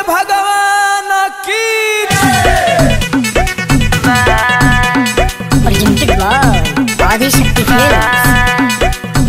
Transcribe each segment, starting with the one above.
भगवान की presented by Adishakti Films.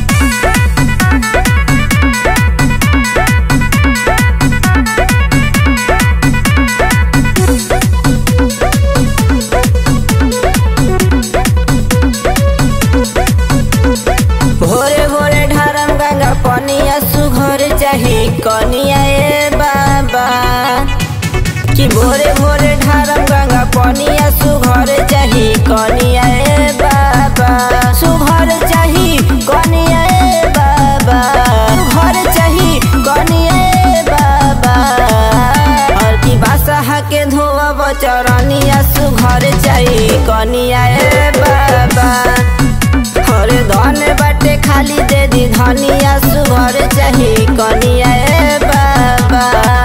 भोरे भोरे ढारम गंगा पनिया सुघर चाही कनिया ए बाबा कि भोरे भोरे ढारम गंगा पनिया सुघर चाही कनिया ए बाबा सुघर चाही कनिया ए बाबा सुघर चाही कनिया ए बाबा और की बासा के धोब चरनिया सुघर चाही कनिया ए बाबा हरे धन बाटे खाली दे दी धनिया सुभर चाही कनिया ए बाबा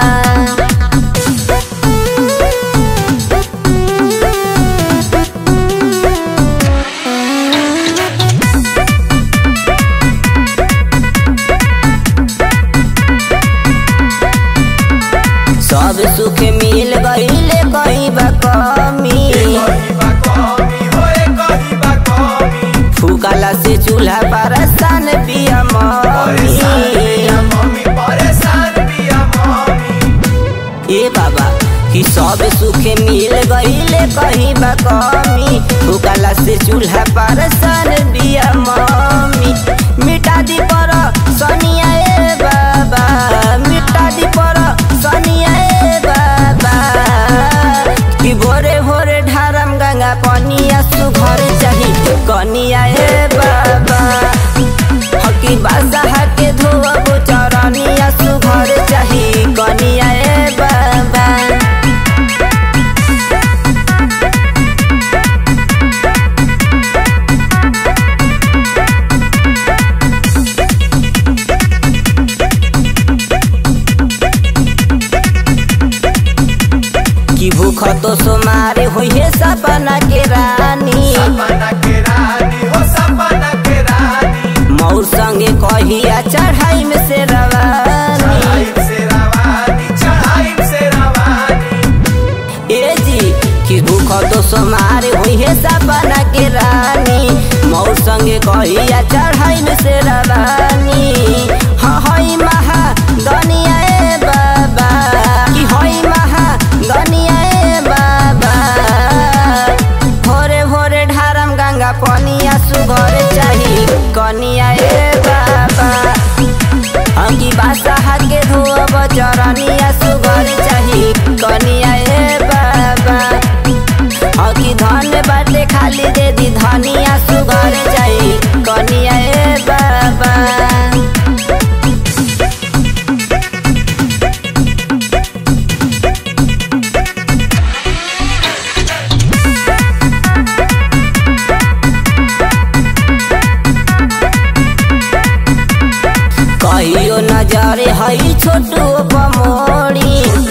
सब सुख मिल गईले कहीं बा कमी फूकाला से चूल्हा पर सान पिया मम्मी ए बाबा कि सब सुख मिल गईले कहीं बा कमी फूकाला से चूल्हा पर सान पिया मम्मी मिटा दी पर सनिया ए बाबा मिटा दी पर सनिया ए बाबा कि भोरे भोरे ढारम गंगा पनिया सुघर चाही कनिया ए बाबा हकी बादशाह के धोब चरनिया सुघर चाही कनिया ए बाबा कि भूख तो सोमारे होई है सपना के रानी मौर संगे कहिया चढ़ाई में से रवानी ए जी कि भूख तो सोमारे हुई है सपना के रानी मौर संगे कहिया चढ़ाई में से रवानी हाँ हई महा दनिया ए बाबा कि हई महा दनिया ए बाबा भोरे भोरे ढारम गंगा पनिया सुघर चाही कनिया ए बाबा अंगी बासा के धोब चरनिया सुघर चाही कनिया ए बाबा अंगी धन बाटे खाली दे दी धनिया सुघर चाही कनिया ए बाबा कहियो नजरे हई छोटू पमोड़ी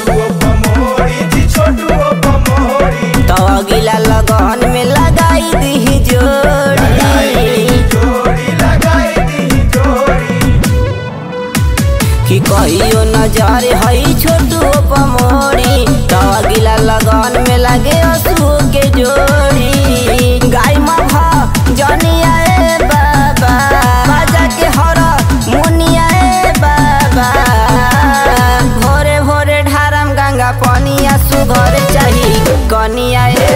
तो अगिला लगन में लगाई दी जोड़ी कि कहियो नजरे हई छोटू पमोड़ी तो अगिला लगन में लगे असू के जोड़ी गाय मभा जनिया ए बाबा बाजा के हर मुनिया ए बाबा भोरे भोरे ढारम गंगा पनिया सुघर चाही कनिया ए